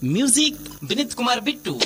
music विनीत कुमार बिट्टू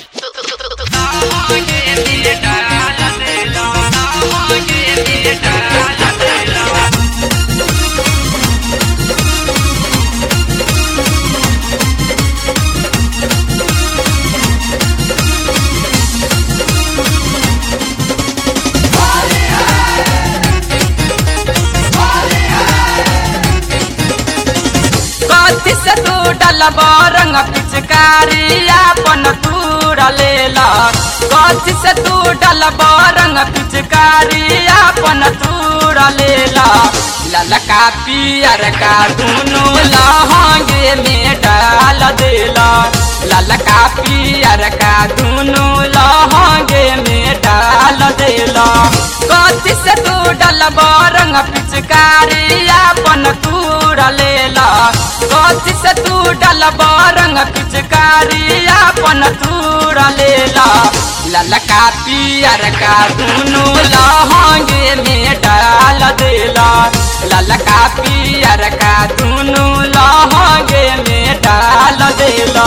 कथी से तू डलबा रंग पिचकारी अपन तूर लेला कथी से तू डलबा रंग पिचकारी अपन तूर लेला ललका पियर का दुनू लहंगे में डाल देला ललका पियर का दुनू लहंगे में डाल देला कथी से तू डलबा रंग पिचकारी अपन तूर लेला कथी से तू डलबा रंग पिचकारी अपन तूर लेला ललका पियर का दुनू लहंगे में डाल देला ललका पियर का दुनू लहंगे में डाल देला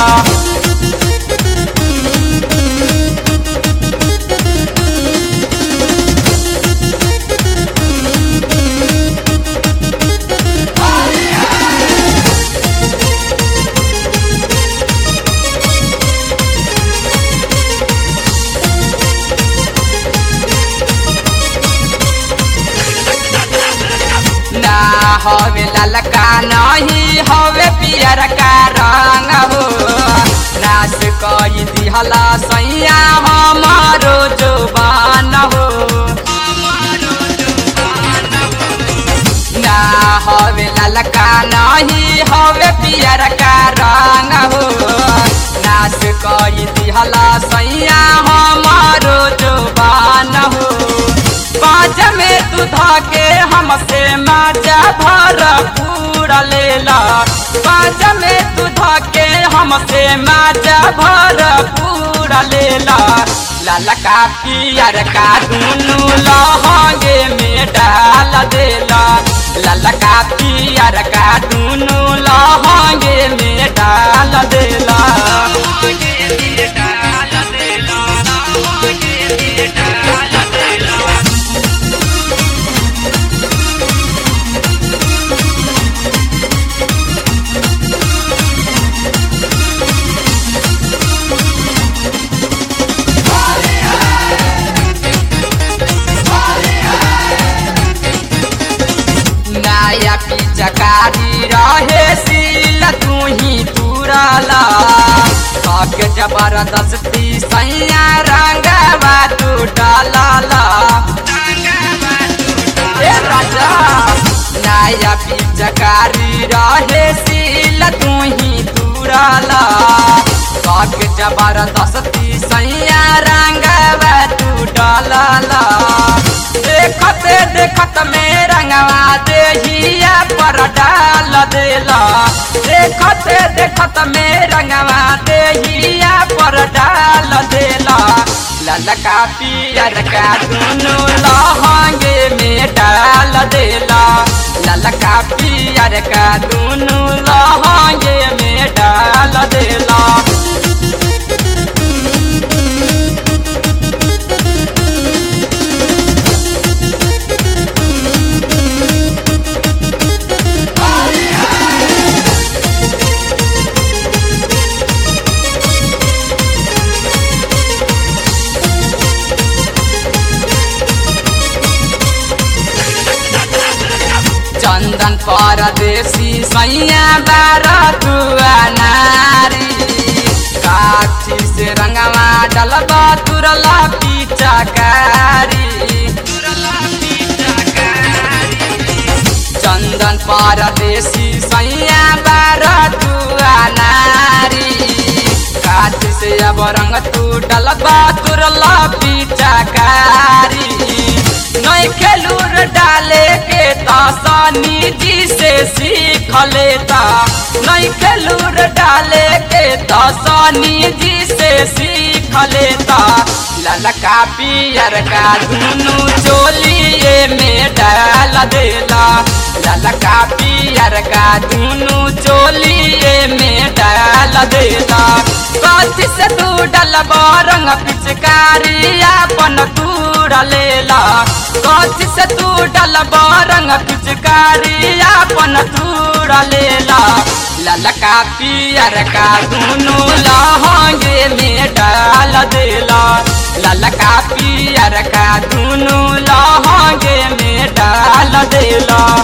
ना हवे ललका नहीं हवे पियर का रंग हो नाश कई दिहला सैया हमारो जुबान हो ना हवे ललका नहीं हवे पियर का रंग हो नाश कई दिहला सैया हमारो जुबान हो बाज में तू धाके हमसे माजा भर पूरा लेला बाज में तू धाके हमसे माजा भर पूरा लेला ललका पियर का दुनू लहंगे में डाल देला ललका पियर का दुनू लहंगे में डाल देला नया पिचकारी रहे सील तू ही तुरला थक जबरदस्ती सैया रंगवा तू डालला ए राजा नया पिचकारी रहे सील तू ही तुरला थक जबरदस्ती सैया रंगवा तू डालला देखत देखत में रंगवा देहिया पर डाल देला देखत देखत में रंगवा देहिया पर डाल देला ललका पियर का दुनू लहंगे में डाल देला ललका पियर का दुनू लहंगे में डाल देला चंदन परदेसी सैया बारा तुआ नारी काठी से रंगवा डलबा तुरला पिचकारी चंदन परदेसी सैया बारा तुआ नारी काठी से अब रंग तू डलबा तुरला पिचकारी नहीं खेलूर डाले के तासानी जी से सीख लेता नहीं खेलूर डाले के तासानी जी से सीख लेता ललका पियर का दुनू चोलिए में डाल देला ललका पियर का दुनू चोलिए में डाल देला डलब रंग पिचकारी अपन तूड़ लेला कथी से तू डलब रंग पिचकारी अपन तूड़ लेला ललका पियर का दुनू लहंगे में डाल देला ललका पियर का दुनू लहंगे में डाल देला